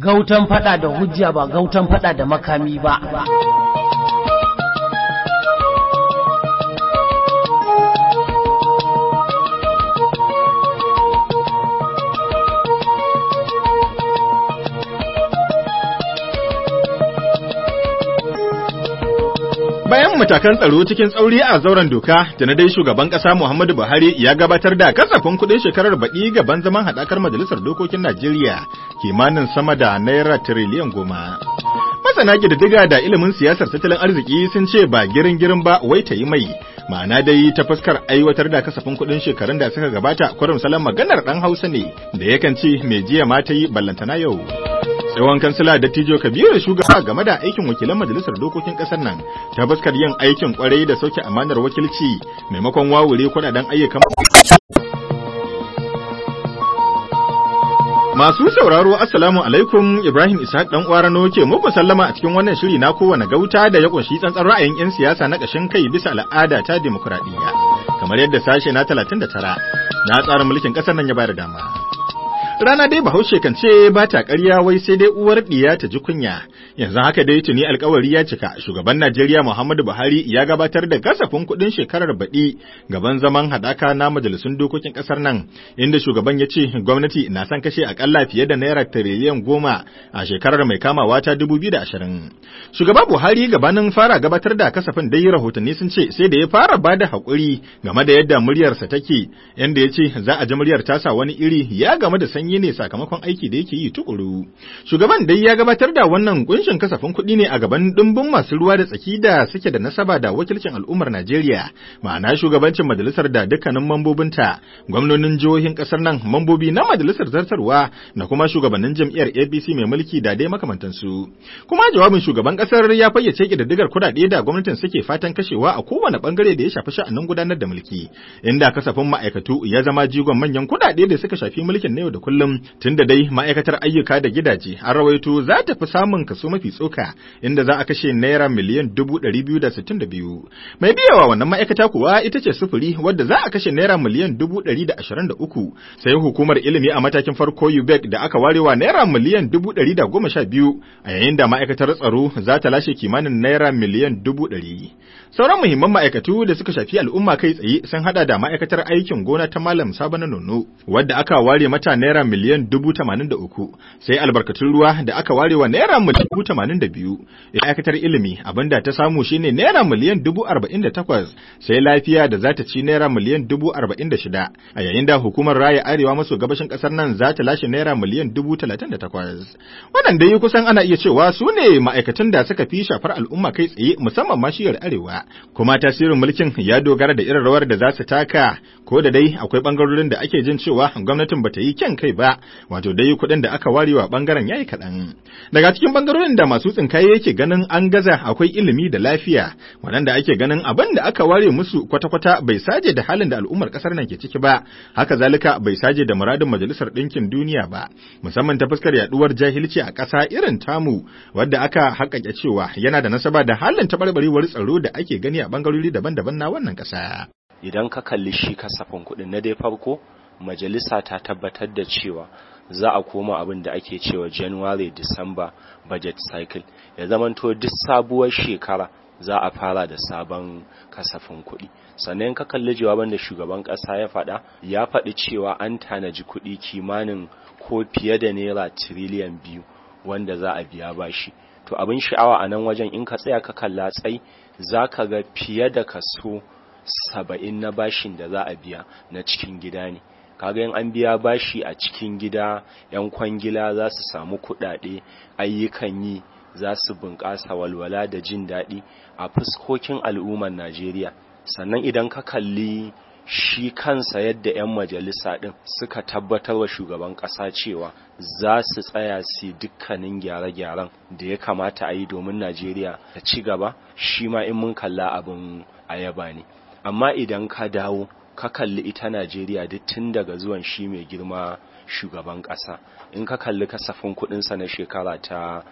gautan fada da hujja ba gautan fada da makami ba Bayan matakan tsaro cikin tsauri a zauren doka, da na dai shugaban ƙasa Muhammadu Buhari ya gabatar da kasafin kuɗin shekarar baɗi gaban zaman haɗakar Majalisar Dokokin Najeriya kimanin sama da naira tiriliyan goma. Masana ƙididdiga da ilimin siyasar tattalin arziki sun ce ba girin girin ba wai ta yi mai. Ma'ana dai ta fuskar aiwatar da kasafin kuɗin shekarun da suka gabata kurum salon maganar ɗan Hausa ne da yakan ce mai jiya ma ta yi ballantana yau. tsohon kansila dattijo kabiru shugaba game da aikin wakilan majalisar dokokin kasar nan ta fuskar yin aikin kwarai da sauke amanar wakilci maimakon wawure kudaden ayyukan Masu sauraro Assalamu alaikum Ibrahim Ishaq dan Uwarano ke muku sallama a cikin wannan shiri na kowane gauta da ya kunshi tsantsan ra'ayin 'yan siyasa na ƙashin kai bisa al'ada ta demokuraɗiyya kamar yadda sashe na 39 na tsarin mulkin ƙasar nan ya bayar dama. Rana dai Bahaushe kan ce ba ta ƙarya wai sai dai uwar ɗiya ta ji kunya. Yanzu haka dai tuni alkawari ya cika shugaban Najeriya Muhammadu Buhari ya gabatar da kasafin kuɗin shekarar baɗi gaban zaman haɗaka na majalisun dokokin ƙasar nan inda shugaban ya ce gwamnati na son kashe akalla fiye da naira tiriliyan goma a shekarar mai kamawa ta dubu biyu da ashirin. Shugaba Buhari gabanin fara gabatar da kasafin dai rahotanni sun ce sai da ya fara ba da haƙuri game da yadda muryarsa take yanda ya ce za a ji muryar tasa wani iri ya game da sanyi yi ne sakamakon aiki da yake yi tukuru. Shugaban dai ya gabatar da wannan kunshin kasafin kuɗi ne a gaban dimbin masu ruwa da tsaki da suke da nasaba da wakilcin al'ummar Najeriya, ma'ana shugabancin majalisar da dukkanin mambobinta, gwamnonin jihohin ƙasar nan, mambobi na majalisar zartarwa da kuma shugabannin jam'iyyar APC mai mulki da dai makamantansu. Kuma jawabin shugaban ƙasar ya fayyace ƙididdigar kuɗaɗe da gwamnatin suke fatan kashewa a kowane ɓangare da ya shafi sha'anin gudanar da mulki, inda kasafin ma'aikatu ya zama jigon manyan kuɗaɗe da suka shafi mulkin na yau da kullum kullum tunda dai ma'aikatar ayyuka da gidaje an rawaito za ta fi samun kaso mafi tsoka inda za a kashe naira miliyan dubu ɗari biyu da sittin da biyu mai biyawa wannan ma'aikata kuwa ita ce sufuri wadda za a kashe naira miliyan dubu ɗari da ashirin da uku sai hukumar ilimi a matakin farko UBEC da aka warewa naira miliyan dubu ɗari da goma sha biyu a yayin da ma'aikatar tsaro za ta lashe kimanin naira miliyan dubu ɗari sauran muhimman ma'aikatu da suka shafi al'umma kai tsaye sun hada da ma'aikatar aikin gona ta malam sabana nono wadda aka ware mata naira miliyan dubu tamanin da uku sai albarkatun ruwa da aka ware wa naira miliyan dubu tamanin da biyu ma'aikatar ilimi abinda ta samu shine naira miliyan dubu arba'in da takwas sai lafiya da za ta ci naira miliyan dubu arba'in da shida a yayin da hukumar raya arewa maso gabashin kasar nan za ta lashe naira miliyan dubu talatin da takwas wannan dai kusan ana iya cewa su ne ma'aikatan da suka fi shafar al'umma kai tsaye musamman ma shiyar arewa kuma tasirin mulkin ya dogara da irin rawar da za su taka ko da dai akwai bangarorin da ake jin cewa gwamnatin bata yi kyan kai ba wato dai kuɗin da aka ware wa bangaren yayi kaɗan daga cikin bangarorin da masu tsinkaye yake ganin an gaza akwai ilimi da lafiya waɗanda ake ganin abin da aka ware musu kwata-kwata bai saje da halin da al'ummar ƙasar nan ke ciki ba haka zalika bai saje da muradin majalisar ɗinkin duniya ba musamman ta fuskar yaduwar jahilci a ƙasa irin tamu wadda aka haƙaƙe cewa yana da nasaba da halin taɓarɓarewar tsaro da ake gani a bangarori daban-daban na wannan ƙasa. Idan ka kalli shi kasafin kuɗin na dai farko majalisa ta tabbatar da cewa za a koma abin da ake cewa January December budget cycle ya zamanto duk sabuwar shekara za a fara da sabon kasafin kuɗi sannan ka kalli jawaban da shugaban ƙasa ya faɗa ya faɗi cewa an tanaji kuɗi kimanin ko fiye da naira tiriliyan biyu wanda za a biya bashi to abin sha'awa a nan wajen in ka tsaya ka kalla tsai za ka ga fiye da kaso saba'in na bashin da za a biya na cikin gida ne kaga in an biya bashi a cikin gida yan kwangila za su samu kuɗaɗe ayyukan yi za su bunƙasa walwala da jin daɗi a fuskokin al'ummar najeriya sannan idan ka kalli shi kansa yadda 'yan majalisa ɗin suka tabbatar wa shugaban ƙasa cewa za su tsaya su dukkanin gyare-gyaren da ya kamata a yi domin najeriya ta ci gaba shi ma in mun kalla abin ayaba ne amma idan ka dawo ka kalli ita najeriya duk tun daga zuwan shi mai girma shugaban ƙasa in ka kalli kasafin kuɗinsa na shekara ta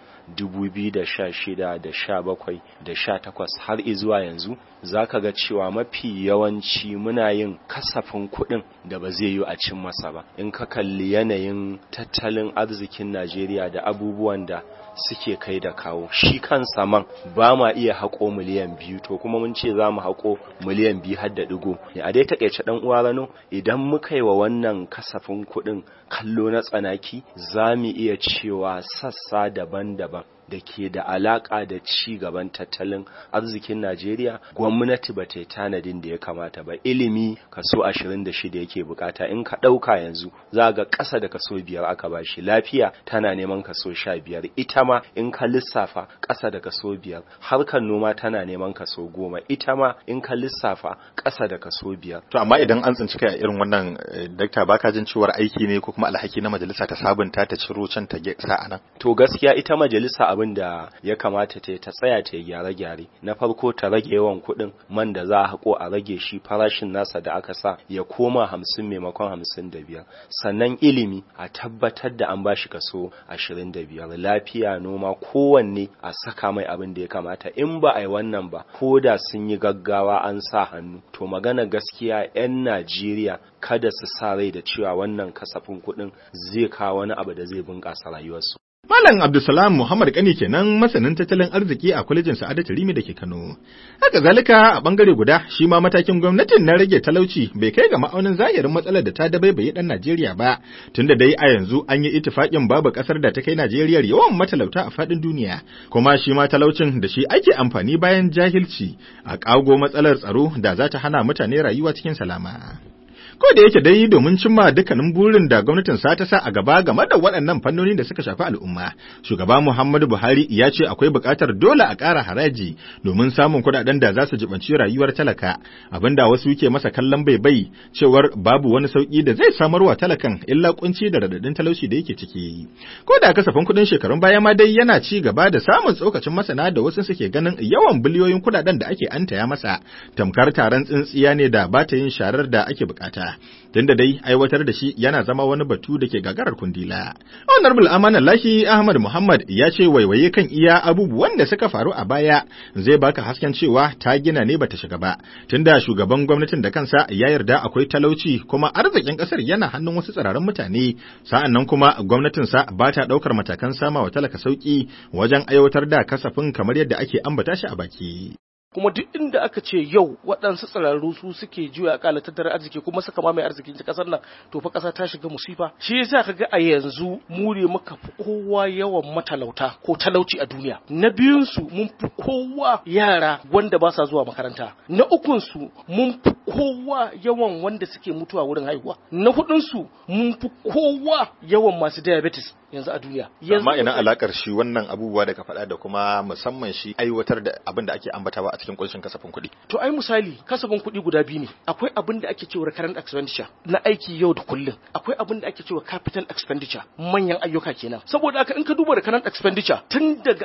2016 da 17 da 18 har izuwa yanzu za ka ga cewa mafi yawanci muna yin kasafin kuɗin da ba zai yi a cin masa ba in ka kalli yanayin tattalin arzikin najeriya da abubuwan da suke kai da kawo shi kansa man ba ma iya haƙo miliyan biyu to kuma mun ce za mu haƙo miliyan biyu har da ɗigo a dai taƙaice ɗan uwa rano idan muka yi wa wannan kasafin kuɗin kallo na tsanaki za mu iya cewa sassa daban-daban da ke da alaƙa da ci gaban tattalin arzikin Najeriya gwamnati ba ta yi tanadin da ya kamata ba ilimi kaso 26 yake bukata in ka ɗauka yanzu za ga ƙasa da kaso biyar aka ba shi lafiya tana neman kaso 15 ita ma in ka lissafa ƙasa da kaso biyar harkar noma tana neman kaso goma ita ma in ka lissafa ƙasa da kaso biyar. To amma idan an tsinci kai a irin wannan dakta baka jin cewar aiki ne ko kuma alhaki na majalisa ta sabunta ta ciro can ta sa nan. To gaskiya ita majalisa abin da ya kamata ta ta tsaya ta gyare-gyare na farko ta rage yawan kuɗin man da za a haƙo a rage shi farashin nasa da aka sa ya koma hamsin maimakon hamsin da biyar sannan ilimi a tabbatar da an bashi kaso ashirin da biyar lafiya noma kowanne a saka mai abin da ya kamata in ba a yi wannan ba ko da sun yi gaggawa an sa hannu to magana gaskiya 'yan najeriya kada su sa rai da cewa wannan kasafin kuɗin zai kawo wani abu da zai bunƙasa rayuwarsu Malam Abdulsalam Muhammad Kani kenan masanin tattalin arziki a kwalejin Sa'adatu Rimi da ke Kano. Haka zalika a bangare guda shi ma matakin gwamnatin na rage talauci bai kai ga ma'aunin zahirin matsalar da ta dabaibaye dan Najeriya ba, tunda dai a yanzu an yi ittifaƙin babu ƙasar da ta kai Najeriya yawan matalauta a faɗin duniya, kuma shi ma talaucin da shi ake amfani bayan jahilci a ƙago matsalar tsaro da za ta hana mutane rayuwa cikin salama. ko da yake dai domin cimma dukkanin burin da gwamnatin sa ta sa a gaba game da waɗannan fannoni da suka shafi al'umma shugaba Muhammadu Buhari ya ce akwai buƙatar dole a ƙara haraji domin samun kuɗaɗen da za su jibanci rayuwar talaka abinda wasu ke masa kallon bai bai cewar babu wani sauki da zai samarwa talakan illa kunci da radadin talauci da yake ciki ko da kasafin kuɗin shekarun baya ma dai yana ci gaba da samun tsokacin masana da wasu suke ganin yawan biliyoyin kuɗaɗen da ake antaya masa tamkar taron tsintsiya ne da ba ta yin sharar da ake bukata tunda dai aiwatar da shi yana zama wani batu da ke gagarar kundila. Honorable Amana Lahi Ahmad Muhammad ya ce waiwaye kan iya abubuwan da suka faru a baya zai baka hasken cewa ta gina ne bata shiga ba tunda shugaban gwamnatin da kansa ya yarda akwai talauci kuma arzikin kasar yana hannun wasu tsirarin mutane sa'an nan kuma gwamnatinsa ba ta ɗaukar matakan sama wa talaka sauki wajen aiwatar da kasafin kamar yadda ake ambata shi a baki. kuma duk inda aka ce yau waɗansu tsirarru su suke juya akala tattalin arziki kuma suka mamaye arzikin ta kasar nan to fa ƙasa ta shiga musifa shi yasa kaga a yanzu mu ne muka fi kowa yawan matalauta ko talauci a duniya na biyun su mun fi kowa yara wanda ba sa zuwa makaranta na ukun su mun fi kowa yawan wanda suke mutuwa wurin haihuwa na hudun su mun fi kowa yawan masu diabetes yanzu a duniya amma ina alakar shi wannan abubuwa da ka faɗa da kuma musamman shi aiwatar da abin da ake ambatawa a cikin kunshin kasafin kuɗi to ai misali kasafin kuɗi guda biyu ne akwai abin da ake cewa recurrent expenditure na aiki yau da kullum akwai abin da ake cewa capital expenditure manyan ayyuka kenan saboda haka in ka duba recurrent expenditure tun daga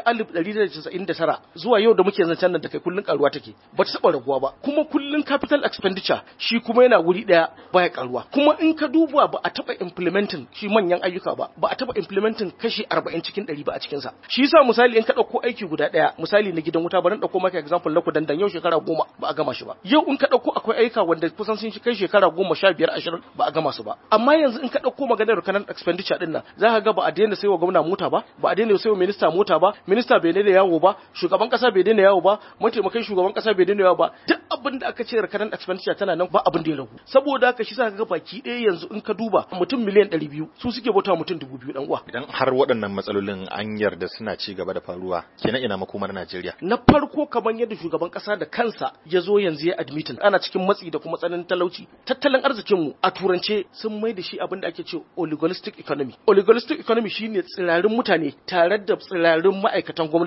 1999 zuwa yau da muke zancen nan da kai kullun karuwa take ba ta taba raguwa ba kuma kullun capital expenditure shi kuma yana wuri daya baya karuwa kuma in ka duba ba a taba implementing shi manyan ayyuka ba ba a taba implementing kashi 40 cikin 100 ba a cikin sa shi yasa misali in ka dauko aiki guda daya misali na gidan wuta bari dauko maka example na kudandan yau shekara goma ba a gama shi ba yau in ka dauko akwai aika wanda kusan sun kai shekara goma sha biyar ashirin ba a gama su ba amma yanzu in ka dauko maganar kanan expenditure din nan za ka ga ba a daina saiwa gwamna mota ba ba a daina saiwa minista mota ba minista bai daina yawo ba shugaban kasa bai daina yawo ba mataimakan shugaban kasa bai daina yawo ba duk abin da aka ce kanan expenditure tana nan ba abin da ya ragu saboda haka shi sa ka ga baki ɗaya yanzu in ka duba mutum miliyan ɗari biyu su suke bauta mutum dubu biyu dan uwa idan har waɗannan matsalolin an yarda suna ci gaba da faruwa kenan ina makomar Najeriya na farko kamar yadda shugaban kasa da kansa ya zo yanzu ya admitin ana cikin matsi da kuma tsananin talauci tattalin arzikinmu a turance sun mai da shi abin da ake ce oligolistic economy oligolistic economy shine tsirarin mutane tare da tsirarin ma'aikatan gwamnati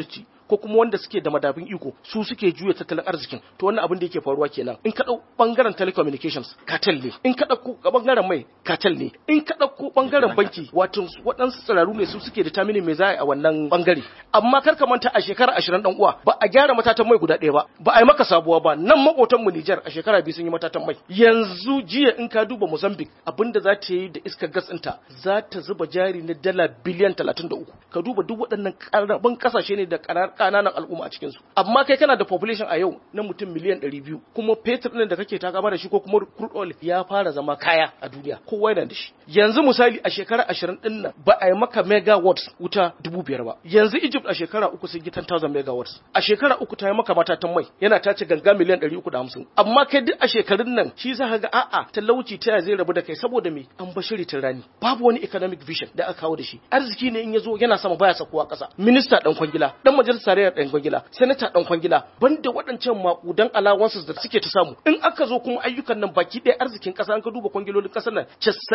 ko kuma wanda suke da madafin iko su suke juya tattalin arzikin to wannan abin da yake faruwa kenan in ka dau bangaren telecommunications cartel ne in ka dauko bangaren mai cartel ne in ka dauko bangaren banki wato waɗansu tsiraru ne su suke determining me za a yi a wannan bangare amma kar ka manta a shekara 20 dan uwa ba a gyara matatan mai guda ɗaya ba ba a yi maka sabuwa ba nan makotan mu Niger a shekara biyu sun yi matatan mai yanzu jiya in ka duba Mozambique abinda za ta yi da iskar gas ɗinta za ta zuba jari na dala biliyan 33 ka duba duk waɗannan ƙaramin ƙasashe ne da ƙananan al'umma a cikinsu amma kai kana da population a yau na mutum miliyan 200 kuma fetur ɗin da kake takama da shi ko kuma crude oil ya fara zama kaya a duniya kowa yana da shi yanzu misali a shekara 20 ɗin nan ba a yi maka megawatts wuta dubu biyar ba yanzu Egypt a shekara uku sun yi 10,000 megawatts a shekara uku ta yi maka matatan mai yana tace ganga miliyan 350 amma kai duk a shekarun nan shi za ka ga a'a talauci ta zai rabu da kai saboda me an bashiri tun rani babu wani economic vision da aka kawo da shi arziki ne in ya zo yana sama baya sakuwa ƙasa minista dan kwangila dan majalisar tarayyar dan kwangila senator dan kwangila banda waɗancan makudan allowances da suke ta samu in aka zo kuma ayyukan nan baki ɗaya arzikin ƙasa an ka duba kwangilolin ƙasar nan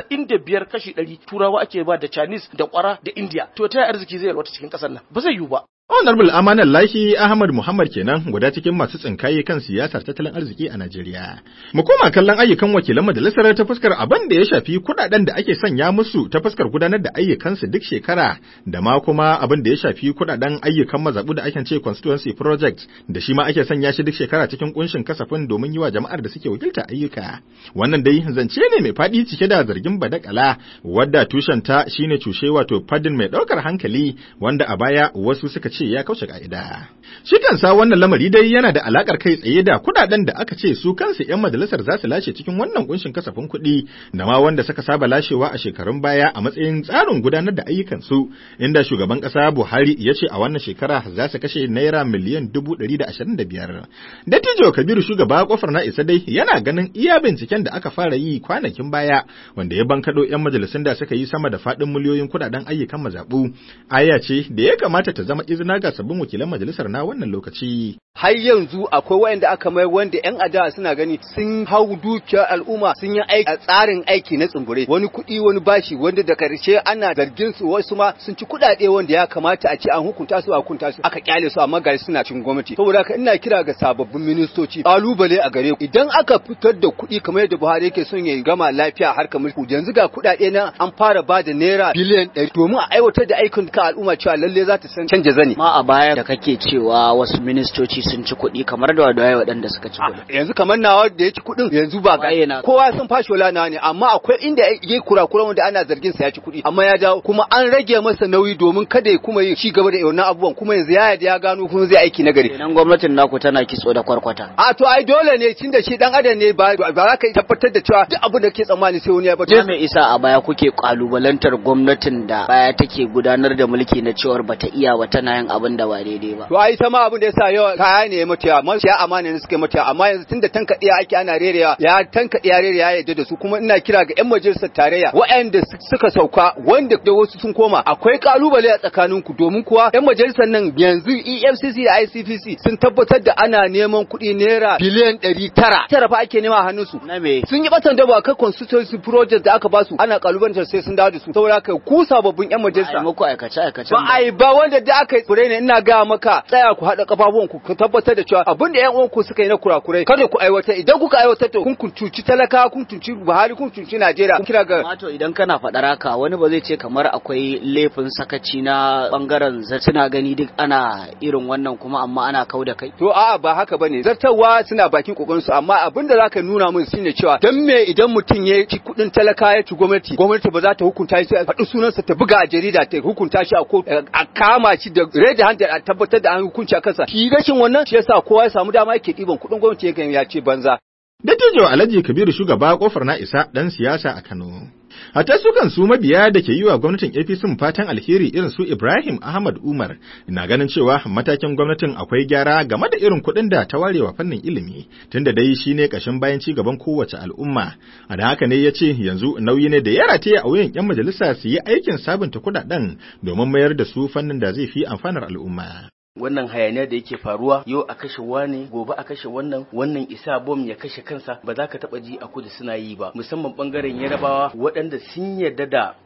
95 kashi 100 turawa ake ba da Chinese da kwara da India to ta arziki zai yalwata cikin ƙasar nan ba zai yiwu ba Honorable Amanan Lahi Ahmad Muhammad kenan guda cikin masu tsinkaye kan siyasar tattalin arziki a Najeriya. Mu koma kallon ayyukan wakilan majalisar ta fuskar abin da ya shafi kudaden da ake sanya musu ta fuskar gudanar da ayyukansu duk shekara da ma kuma abin da ya shafi kudaden ayyukan mazabu da ake ce constituency project da shi ma ake sanya shi duk shekara cikin kunshin kasafin domin yi wa jama'ar da suke wakilta ayyuka. Wannan dai zance ne mai faɗi cike da zargin badakala wadda tushenta shine cushe wato fadin mai ɗaukar hankali wanda a baya wasu suka ce ya kauce ka'ida. Shi kansa wannan lamari dai yana da alakar kai tsaye da kudaden da aka ce su kansu 'yan majalisar za su lashe cikin wannan kunshin kasafin kuɗi da ma wanda suka saba lashewa a shekarun baya a matsayin tsarin gudanar da ayyukansu inda shugaban ƙasa Buhari ya ce a wannan shekara za su kashe naira miliyan dubu ɗari da ashirin da biyar. Dattijo Kabiru shugaba kofar na isa dai yana ganin iya binciken da aka fara yi kwanakin baya wanda ya bankaɗo 'yan majalisun da suka yi sama da faɗin miliyoyin kudaden ayyukan mazaɓu. Aya ce da ya kamata ta zama izina ga sabbin wakilan majalisar na wannan lokaci. har yanzu akwai wayanda aka mai wanda yan adawa suna gani sun hau dukiyar al'umma sun yi aiki a tsarin aiki na tsumbure wani kuɗi wani bashi wanda da karshe ana zargin su wasu ma sun ci kuɗaɗe wanda ya kamata a ce an hukunta su a hukunta su aka kyale su amma gari suna cin gwamnati saboda haka ina kira ga sababbin ministoci kalubale a gare ku idan aka fitar da kuɗi kamar yadda Buhari yake son ya gama lafiya a harkar mulki yanzu ga kuɗaɗe na an fara ba da naira biliyan ɗari domin a aiwatar da aikin ka al'umma cewa lalle za ta san canja zani ma a baya da kake cewa wasu ministoci sun ci kuɗi kamar da wadaye waɗanda suka ci kuɗi. yanzu kamar nawa da ya ci kuɗin yanzu ba Waye ga na- kowa sun fashi wala nawa ne amma akwai inda ya kurakuran wanda ana zargin sa ya ci kuɗi amma ya dawo kuma an rage masa nauyi domin kada ya kuma yi ci gaba da wannan abubuwan kuma yanzu ya yarda ya gano kuma zai aiki na gari Kenan gwamnatin naku tana kitso da kwarkwata. a to ai dole ne tunda shi dan adam ne ba ba za ka tabbatar da cewa duk abin da ke tsammani sai wani ya Ta bata mai isa a baya kuke kalubalantar gwamnatin da baya take gudanar da mulki na cewar bata iya ba tana yin abin da ba daidai ba. to ai ta ma abin da yasa yawa kaya ne ya mata yawa maciya amana ne suke mata yawa amma yanzu tunda tankaɗiya ake ana rerewa ya tankaɗe ya rerewa ya yarda da su kuma ina kira ga yan majalisar tarayya waɗanda su- suka sauka wanda da wasu sun koma akwai kalubale a tsakaninku domin kuwa yan majalisar nan yanzu EFCC da ICPC sun tabbatar da ana neman kuɗi naira biliyan ɗari tara tara fa ake nema a hannunsu Na me? sun yi batan daba kan constituency project da aka basu ana kalubalantar sai sun dawo da su saboda haka ku sababbin yan Ai majalisa muku aikace aikacen ba ai ba wanda da aka yi kure ne ina ga maka tsaya ku haɗa kafafuwan ku ku tabbatar da cewa abin da ƴan uwanku suka yi na kurakurai kada ku aiwatar idan kuka aiwatar to kun kuntuci talaka kun tunci Buhari kun tunci Najeriya kun kira ga Mato idan kana faɗar haka wani ba zai ce kamar akwai laifin sakaci na bangaren suna gani duk ana irin wannan kuma amma ana kau da kai. To a'a ba haka bane zartarwa suna bakin kokarin su amma abin da zaka nuna mun shine cewa dan me idan mutum ya ci kudin talaka ya ci gwamnati gwamnati ba za ta hukunta shi a faɗi sunansa ta buga a jarida ta hukunta shi a ko a kama shi da red handed a tabbatar da an hukunci a kansa shi rashin wannan shi yasa kowa ya samu dama yake ɗiban kudin gwamnati yakan ya ce banza Dattijo Alhaji Kabiru shugaba kofar na isa ɗan siyasa a Kano. Hatta su kan su mabiya da ke yi wa gwamnatin APC fatan alheri irin su Ibrahim Ahmad Umar na ganin cewa matakin gwamnatin akwai gyara game da irin kuɗin da ta warewa fannin ilimi tunda dai shi ne ƙashin bayan ci gaban kowace al'umma. A da haka ne ya ce yanzu nauyi ne da ya rataye a wuyan 'yan majalisa su yi aikin sabunta kuɗaɗen domin mayar da su fannin da zai fi amfanar al'umma. wannan hayaniya da yake faruwa yau a kashe wane gobe a kashe wannan wannan isa bom ya kashe kansa ba za ka taba ji a kudu suna yi ba musamman bangaren yarabawa waɗanda sun yarda da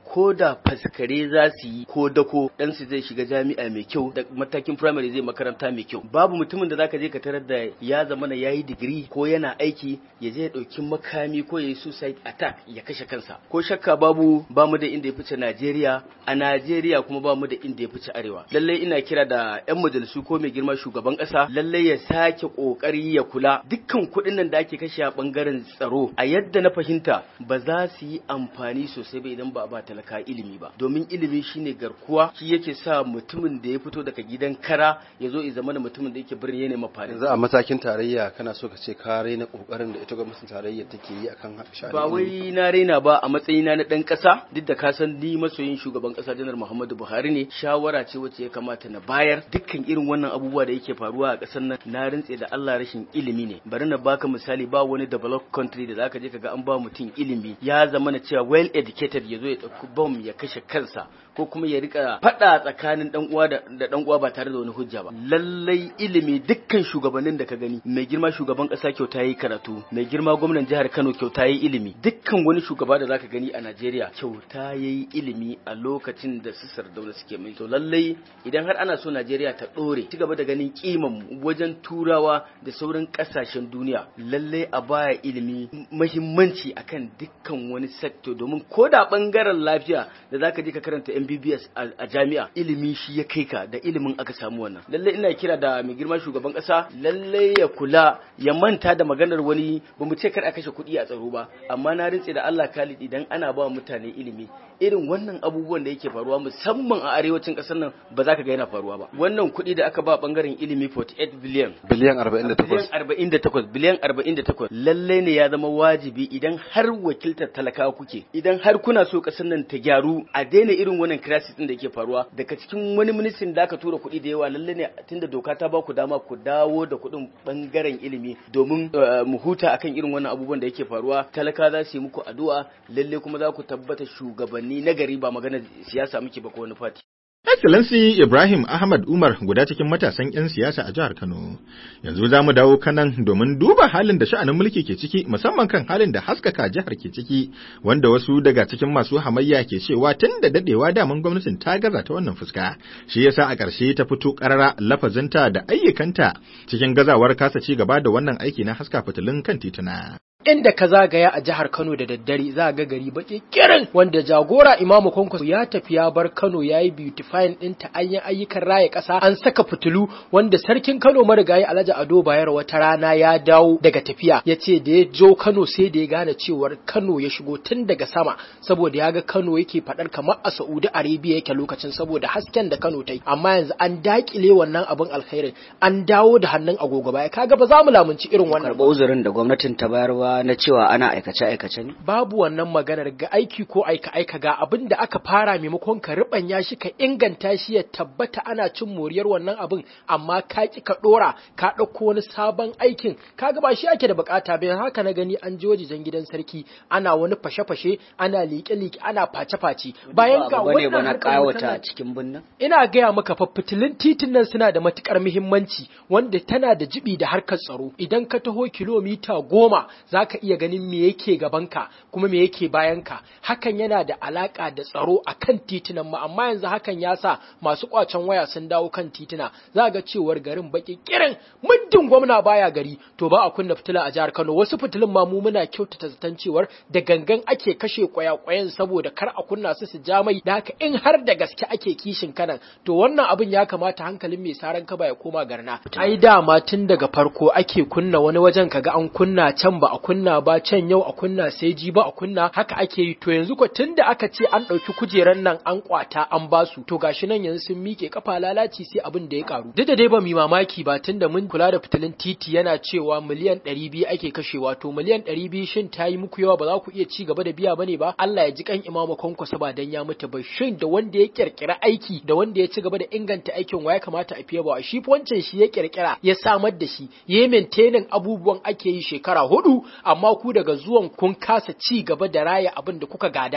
ko da faskare za su yi ko dako dan su zai shiga jami'a mai kyau da matakin primary zai makaranta mai kyau babu mutumin da zaka je ka tarar da ya zama na yayi digiri ko yana aiki ya je ya dauki makami ko ya yi suicide attack ya kashe kansa ko shakka babu ba mu da inda ya fice Najeriya a Najeriya kuma ba mu da inda ya fice arewa lalle ina kira da yan majalisu ko mai girma shugaban kasa lalle ya sake kokari ya kula dukkan kuɗin nan da ake kashe a bangaren tsaro a yadda na fahimta ba za su yi amfani sosai ba idan ba a ba talaka ilimi ba domin ilimi shine garkuwa shi yake sa mutumin da ya fito daga gidan kara ya zo ya zama da mutumin da yake birni ya nema farin yanzu a matakin tarayya kana so ka ce ka raina kokarin da ita gwamnatin tarayya take yi akan sha'anin ba ilimi? wai na raina ba a matsayina na dan kasa duk da ka san ni masoyin shugaban kasa janar Muhammadu Buhari ne shawara ce wacce ya kamata na bayar dukkan irin wannan abubuwa da yake faruwa a kasar nan na rintse da Allah rashin ilimi ne bari na baka misali ba wani developed country da zaka je kaga an ba mutum ilimi ya zama na cewa well educated ya zo ya dauki bomb ya kashe kansa ko kuma ya rika fada tsakanin dan uwa da da dan uwa ba tare da wani hujja ba lallai ilimi dukkan shugabannin da ka gani mai girma shugaban kasa kyauta yi karatu mai girma gwamnan jihar Kano kyauta yi ilimi dukkan wani shugaba da zaka gani a Najeriya kyauta yayi ilimi a lokacin da su Sardauna suke mai to lallai idan har ana so Najeriya ta dore ci gaba da ganin kiman mu wajen turawa da sauran kasashen duniya lallai a baya ilimi muhimmanci akan dukkan wani sector domin ko da bangaren lafiya da zaka je ka karanta MBBS a a jami'a ilimi shi ya kai ka da ilimin aka samu wannan lallai ina kira da mai girma shugaban kasa lallai ya kula ya manta da maganar wani ba mu ce kar a kashe kuɗi a tsaro ba amma na rintse da Allah Khalid idan ana ba mutane ilimi irin wannan abubuwan da yake faruwa musamman a arewacin ƙasar nan ba za ka ga yana faruwa ba wannan kuɗi da aka ba bangaren ilimi 48 biliyan biliyan 48 biliyan 48 biliyan 48 lalle ne ya zama wajibi idan har wakiltar talakawa kuke idan har kuna so ƙasar nan ta gyaru a daina irin wannan crisis din da yake faruwa daga cikin wani ministrin da aka tura kuɗi da yawa lalle ne tunda doka ta ba ku dama ku dawo da kuɗin bangaren ilimi domin eh, mu huta akan irin wannan abubuwan da yake faruwa talaka za su yi muku addu'a lalle kuma za ku tabbata shugabanni na gari ba maganar siyasa muke ba ko wani fati Excellency Ibrahim Ahmad Umar guda cikin matasan 'yan siyasa a jihar Kano. Yanzu za mu dawo kanan domin duba halin da sha'anin mulki ke ciki musamman kan halin da haskaka jihar ke ciki wanda wasu daga cikin masu hamayya ke cewa tun da dadewa daman gwamnatin ta gaza ta wannan fuska. Shi yasa a ƙarshe ta fito ƙarara lafazinta da ayyukanta cikin gazawar kasa ci gaba da wannan aiki na haska fitilun kan tituna. inda ka zagaya a jihar Kano da daddare za ga gari baki kirin wanda jagora Imamu Kwankwaso ya tafi ya bar Kano ya yi beautifying ɗinta an yi ayyukan raya ƙasa an saka fitilu wanda sarkin Kano marigayi Alhaji Ado Bayero wata rana ya dawo daga tafiya ya ce da ya jo Kano sai da ya gane cewar Kano ya shigo tun daga sama saboda ya ga Kano yake faɗar kamar a Saudi Arabia yake lokacin saboda hasken da Kano ta yi amma yanzu an dakile wannan abin alkhairin an dawo da hannun agogo baya kaga ba za mu lamunci irin wannan karɓa uzurin da gwamnatin ta bayarwa na cewa ana aikace-aikace ne? babu wannan maganar ga aiki ko aika aika ga abin da aka fara maimakon ka ribanya shi ka inganta shi ya tabbata ana cin moriyar wannan abin amma ka ki ka dora ka dauko wani sabon aikin kaga ba shi ake da bukata ba haka na gani an je wajen gidan sarki ana wani fashe-fashe ana liƙe-liƙe ana face-face bayan ga Ba bane ba wannan na harkar kawata wutar cikin birnin? ina gaya maka fa fitilun titin nan suna da matukar muhimmanci wanda tana da jibi da harkar tsaro idan ka taho kilomita goma za ka iya ganin me yake gabanka kuma me yake bayanka hakan yana da alaka da tsaro a kan titunan mu amma yanzu hakan ya sa masu kwacen waya sun dawo kan tituna za ga cewar garin baki kirin muddin gwamna baya gari to ba a kunna fitila a jihar Kano wasu fitilun ma mu muna kyautata zaton cewar da gangan ake kashe kwaya-kwayan saboda kar a kunna su su ja mai da haka in har da gaske ake kishin kanan to wannan abin ya kamata hankalin mai saran kaba ya koma garna ai dama tun daga farko ake kunna wani wajen kaga an kunna can ba a kunna ba can yau a kunna sai ji ba a kunna haka ake yi to yanzu ko tunda aka ce an ɗauki kujeran nan an kwata an basu to gashi nan yanzu sun miƙe kafa lalaci sai abin da ya karu duk da dai ba mu yi mamaki ba tunda mun kula da fitilin titi yana cewa miliyan ɗari biyu ake kashewa to miliyan ɗari biyu shin ta yi muku yawa ba za ku iya ci gaba da biya bane ba Allah ya ji kan imamu kwankwasa ba dan ya mutu ba shin da wanda ya kirkira aiki da wanda ya ci gaba da inganta aikin wa ya kamata a fiye ba shi fa wancan shi ya kirkira ya samar da shi ya yi maintaining abubuwan ake yi shekara hudu amma ku daga zuwan kun kasa ci gaba da raya abin da kuka gada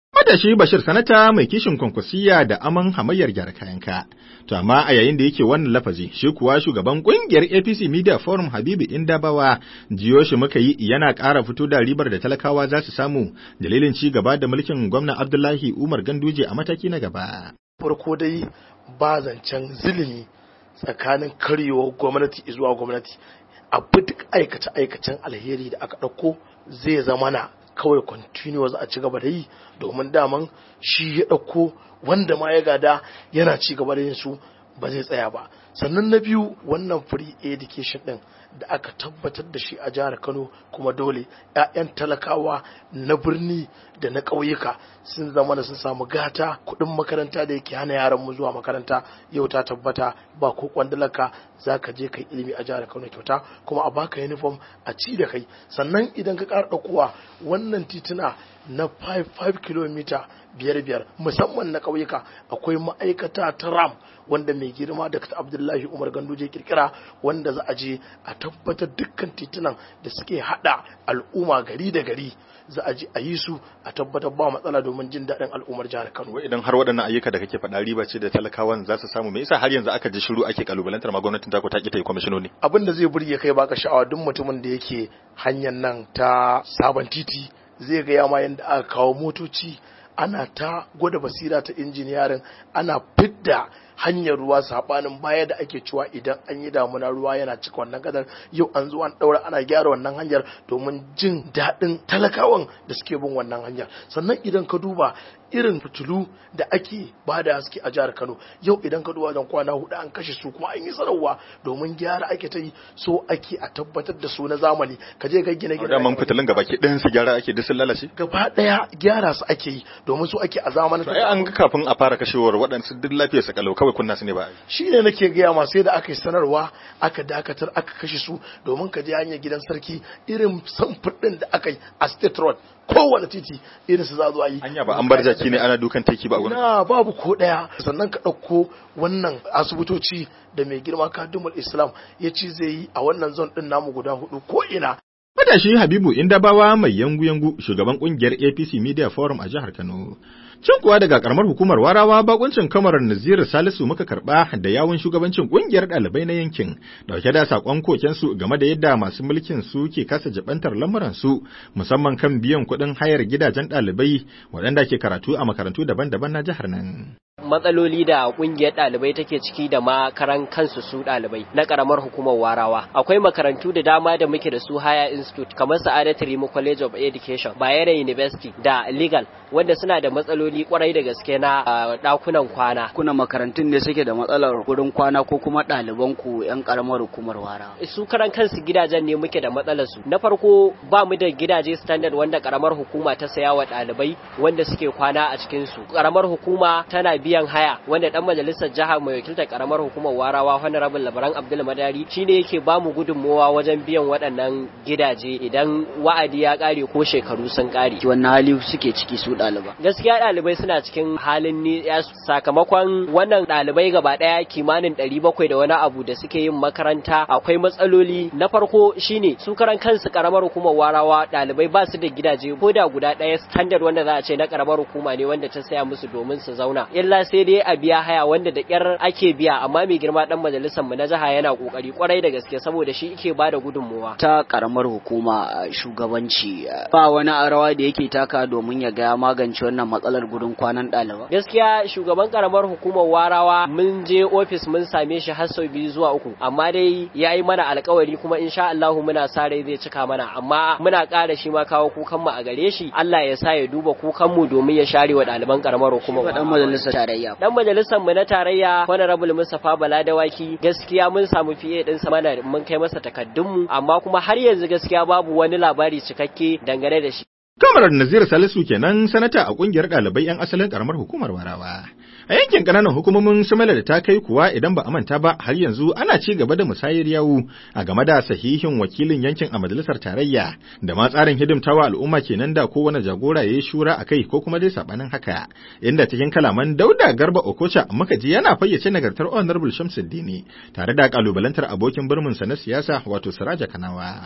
Matashi Bashir Sanata mai kishin kwankwasiya da aman hamayyar gyara kayanka. To amma a yayin da yake wannan lafazi, shi kuwa shugaban kungiyar APC Media Forum Habibu Indabawa jiyo shi muka yi yana ƙara fito da ribar da talakawa za su samu dalilin ci gaba da mulkin gwamna Abdullahi Umar Ganduje a mataki na gaba. farko dai ba zancen zilimi tsakanin karyewar gwamnati zuwa gwamnati abu duk aikace-aikacen alheri da aka ɗauko zai zama na kawai continuous a ci gaba da yi domin daman shi ya ɗauko wanda ma ya gada yana ci gaba da yin su ba zai tsaya ba sannan na biyu wannan free education din da aka tabbatar da shi a jihar kano kuma dole 'ya'yan talakawa na birni da na ƙauyuka sun zama da sun samu gata kuɗin makaranta da yake hana yaran mu zuwa makaranta yau ta tabbata ba ko kwandalaka za ka je kai ilimi a jihar kano kyauta kuma a baka uniform a ci da kai sannan idan ka ƙara ɗaukowa wannan tituna na 5 km biyar biyar musamman na ƙauyuka akwai ma'aikata ta ram wanda mai girma da abdullahi umar ganduje kirkira wanda za a je a tabbatar dukkan titunan da suke hada al'umma gari da gari za a je a yi su a tabbatar ba matsala domin jin daɗin al'ummar jihar kano Wai idan har waɗannan ayyuka da kake faɗa riba ce da talakawan za su samu me yasa har yanzu aka ji shiru ake kalubalantar ma gwamnatin ta ko ta ki ta yi kwamishinoni abin da zai burge kai baka sha'awa duk mutumin da yake hanyar nan ta sabon titi zai ga yama yadda aka kawo motoci ana ta gwada basira ta injiniyarin ana fidda hanyar ruwa sabanin baya da ake cewa idan an yi damuna ruwa yana cika wannan kadar yau an zo an daura ana gyara wannan hanyar domin jin daɗin talakawan da suke bin wannan hanyar sannan idan ka duba irin fitilu da ake ba da haske a jihar Kano yau idan ka duba wajen kwana hudu an kashe su kuma an yi sanarwa domin gyara ake ta yi so ake a tabbatar da su na zamani ka je ka gina gina da man fitilun gaba ki ɗayan su gyara ake duk sun lalace gaba daya gyara su ake yi domin su ake a zamanin to ai an ga kafin a fara kashewar waɗansu duk lafiyar su kalau kawai kunna su ne ba a yi. shi ne nake gaya ma sai da aka yi sanarwa aka dakatar aka kashe su domin ka je hanyar gidan sarki irin samfur ɗin da aka yi a state road kowane titi irin su za zo a yi Anya ba an bar jaki ne ana dukan teki ba a gurin. na babu ko ɗaya sannan ka ɗauko wannan asibitoci da mai girma kadumul islam ya ci zai yi a wannan zon ɗin namu guda hudu ko ina Matashi Habibu Indabawa mai yangu-yangu shugaban kungiyar APC Media Forum a jihar Kano. Cin kuwa daga karamar hukumar Warawa bakuncin kamarar Naziru Salisu muka karba da yawun shugabancin kungiyar ɗalibai na yankin dauke da sakon kokensu game da yadda masu mulkin su ke kasa jibantar lamuran su musamman kan biyan kuɗin hayar gidajen ɗalibai waɗanda ke karatu a makarantu daban-daban na jihar nan. matsaloli da kungiyar ɗalibai take ciki da makaran kansu su ɗalibai na ƙaramar hukumar warawa akwai makarantu da dama da muke da su haya institute kamar sa'adat rimu college of education bayero university da legal wanda suna da matsaloli kwarai da gaske na ɗakunan kwana kuna makarantun ne suke da matsalar gurin kwana ko kuma ɗaliban ku yan karamar hukumar wara su karan kansu gidajen ne muke da matsalar su na farko ba mu da gidaje standard wanda karamar hukuma ta saya wa ɗalibai wanda suke kwana a cikin su karamar hukuma tana biyan haya wanda dan majalisar jiha mai wakiltar karamar hukumar warawa honorable labaran abdul madari shine yake ba mu gudunmowa wajen biyan waɗannan gidaje idan wa'adi ya ƙare ko shekaru sun ƙare wannan hali suke ciki su ɗaliba gaskiya ɗalibai suna cikin halin ni sakamakon wannan ɗalibai gaba ɗaya kimanin ɗari bakwai da wani abu da suke yin makaranta akwai matsaloli na farko shine su karan kansu karamar hukumar warawa ɗalibai ba su da gidaje ko da guda ɗaya standard wanda za a ce na karamar hukuma ne wanda ta saya musu domin su zauna illa sai dai a biya haya wanda da kyar ake biya amma mai girma dan majalisar mu na jiha yana kokari kwarai da gaske saboda shi yake bada gudunmuwa ta karamar hukuma shugabanci ba wani rawa da yake taka domin ya ga magance wannan matsalar gurin kwanan ɗaliba gaskiya shugaban karamar hukumar warawa mun je ofis mun same shi har sau biyu zuwa uku amma dai ya yi mana alkawari kuma insha Allah muna sa rai zai cika mana amma muna ƙara shi ma kawo kukan mu a gare shi Allah ya sa ya duba kukan mu domin ya share wa ɗaliban karamar hukumar dan majalisar tarayya dan majalisar mu na tarayya honorable Mustafa Bala Dawaki gaskiya mun samu fiye din sa mana mun kai masa takaddun mu amma kuma har yanzu gaskiya babu wani labari cikakke dangane da shi Kamarar Nazir Salisu kenan sanata a kungiyar ɗalibai 'yan asalin karamar hukumar Warawa. A yankin ƙananan hukumomin Sumala da ta kai kuwa idan ba a manta ba har yanzu ana ci gaba da musayar yawu a game da sahihin wakilin yankin a majalisar tarayya da ma tsarin hidimtawa al'umma kenan da kowane jagora ya yi shura a kai ko kuma dai sabanin haka. Inda cikin kalaman Dauda Garba Okocha muka ji yana fayyace nagartar Honorable Shamsuddini tare da kalubalantar abokin birminsa na siyasa wato Siraja Kanawa.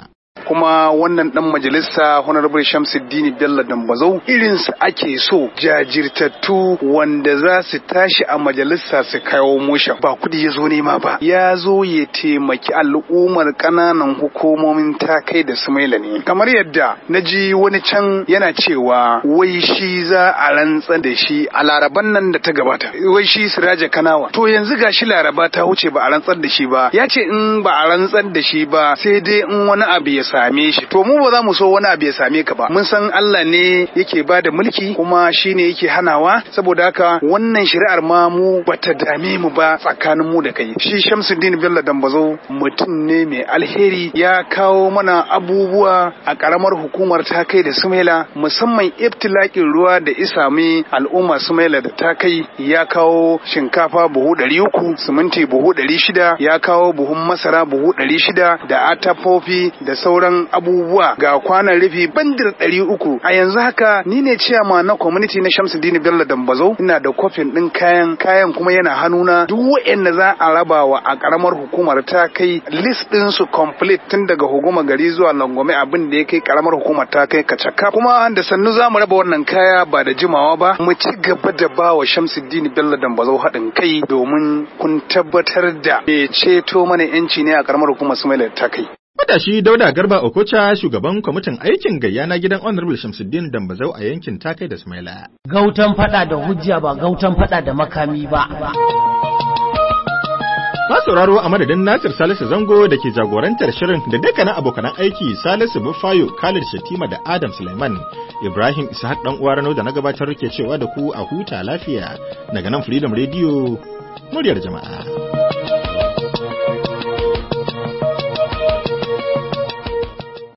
kuma wannan dan majalisa honorable Shamsuddin Bello Dambazau irinsa ake so jajirtattu wanda za su tashi a majalisa su kawo musha ba kudi ya zo nema ba ya zo ya taimaki al'ummar ƙananan hukumomin takai da sumaila ne kamar yadda na ji wani can yana cewa wai shi za a rantsar da shi a laraban nan da ta gabata wai shi siraja kanawa to yanzu ga shi laraba ta wuce ba a rantsar da shi ba ya ce in ba a rantsar da shi ba sai dai in wani abu ya same shi to mu ba za mu so wani abu ya same ka ba mun san Allah ne yake ba da mulki kuma shi ne yake hanawa saboda haka wannan shari'ar ma mu bata dame mu ba tsakanin mu da kai shi Shamsuddin Bello Dambazo mutum ne mai alheri ya kawo mana abubuwa a karamar hukumar ta kai da Sumaila musamman ibtilakin ruwa da isami al'umma Sumaila da ta kai ya kawo shinkafa buhu ɗari uku siminti buhu ɗari shida ya kawo buhun masara buhu ɗari shida da atafofi da sauran abubuwa ga kwanan rufi bandir ɗari uku a yanzu haka ni ne ciyama na community na Shamsuddin Bello Dambazo ina da kofin ɗin kayan kayan kuma yana hannuna duk wa'anda za a rabawa a karamar hukumar ta kai list ɗin su complete tun daga hukuma gari zuwa langome abin da ya kai karamar hukumar ta kai kacaka kuma da sannu za mu raba wannan kaya ba da jimawa ba mu ci gaba da ba wa Shamsuddin Bello Dambazo haɗin kai domin kun tabbatar da bai ceto mana yanci ne a karamar hukumar Sumaila ta kai. Matashi Dauda Garba Okocha shugaban kwamitin aikin gayya na gidan Honorable Shamsuddin Dambazau a yankin Takai da Sumaila. Gautan fada da hujja ba gautan fada da makami ba. Ba sauraro a madadin Nasir Salisu Zango da ke jagorantar shirin da dukkanin abokanan aiki Salisu Bufayo, Khalid Shatima da Adam Suleiman. Ibrahim Ishaq dan uwa Rano da na gabatar ke cewa da ku a huta lafiya daga nan Freedom Radio muryar jama'a.